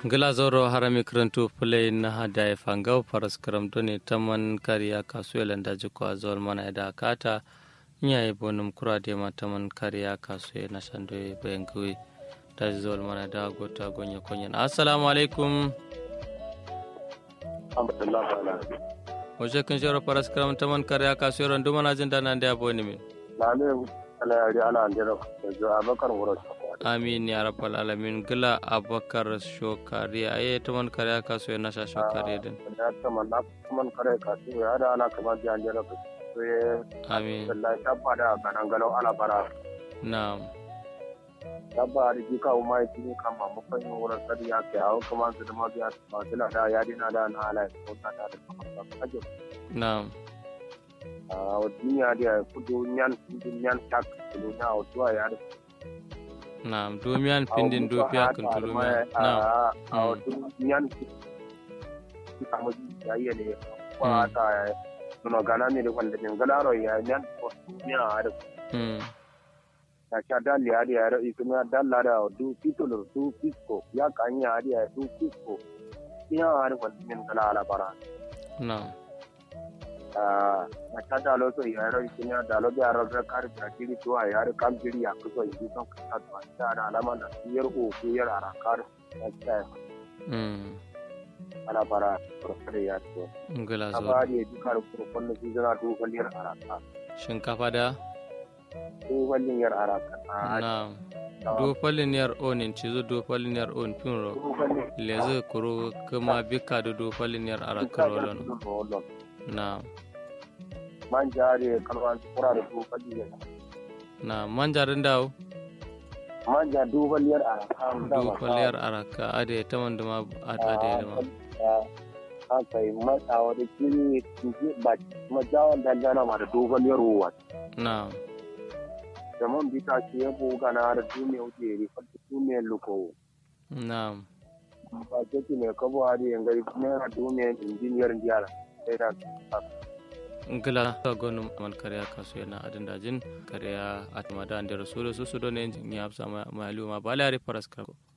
gila zoro harami karantu fulai na hada ya fangau faras karamto ne ta man kariya kasuwa da jiko a zuwar mana da kata iya yi bonum kura da ma ta man kariya kasuwa na shando ya bayan kawai da zuwar mana da gota gonya konyan assalamu alaikum wajen kun shawar faras karam ta man kariya kasuwa randu mana jin dana da ya boni min na ne ala yari ana andira da jo abakar wuro amin ya rabbal alamin gila abakar shokari a yi ta man kariya kasuwa na sha shokari din ya ta man na man kare ka su ya da ana kamar da andira ka su ya amin wallahi tabba da ganan galau ala bara na'am tabba da ji kawo mai tuni kan ma mu fanyin wurin sadi ya ke hawo kuma su da ma biya ba su da ya dina da na ala ko ta da da kaje na'am a duniya da kudu nyan kudu nyan tak kudu nya o tuwa ya da na'am domiyan pindin dofiya kan tulumiya na'am a wasu yan kama ya yi ne kwa ta nuno gana ne da wanda ne galaro ya yan ko ya har mm ta cha dal ya ya ro ikuma dal la da du titulo du pisko ya kan ya ya du pisko ya har wanda ne gala ala bara na'am a na cha da lo so ya ro ikuma da lo ya ro da kar ta kiri to ya ro kam kiri ya ko yi son ka ta ta da alama da yar o ko yar ara kar ta mm ala bara professor ya to ngila zo abari ya duka da kurkun da su zana dogon yar araka shinkafa da dogon yar araka na'am do paliniyar onin cizo do paliniyar on pinro leze kuro kuma bika da do paliniyar arakar rolon na'am man jare kalwan kura da dogon yar na'am manjarin dawo man ja dogon yar araka do paliyar araka ade taman duma ade duma haka yi matsawa da kiri ba majawan dangana ma da dogon yar ruwa na'am da man bita ce ya buga na da duniya wuce rifar da duniyar lukowo na'am ba ce ki mai kabo a da yangari naira duniyar injiniyar jiyar sai da ngila ta gonu man kariya kasu yana adin dajin kariya a tamada da rasulu su su don yin ya hafsa ma aliyu ma balari faras kako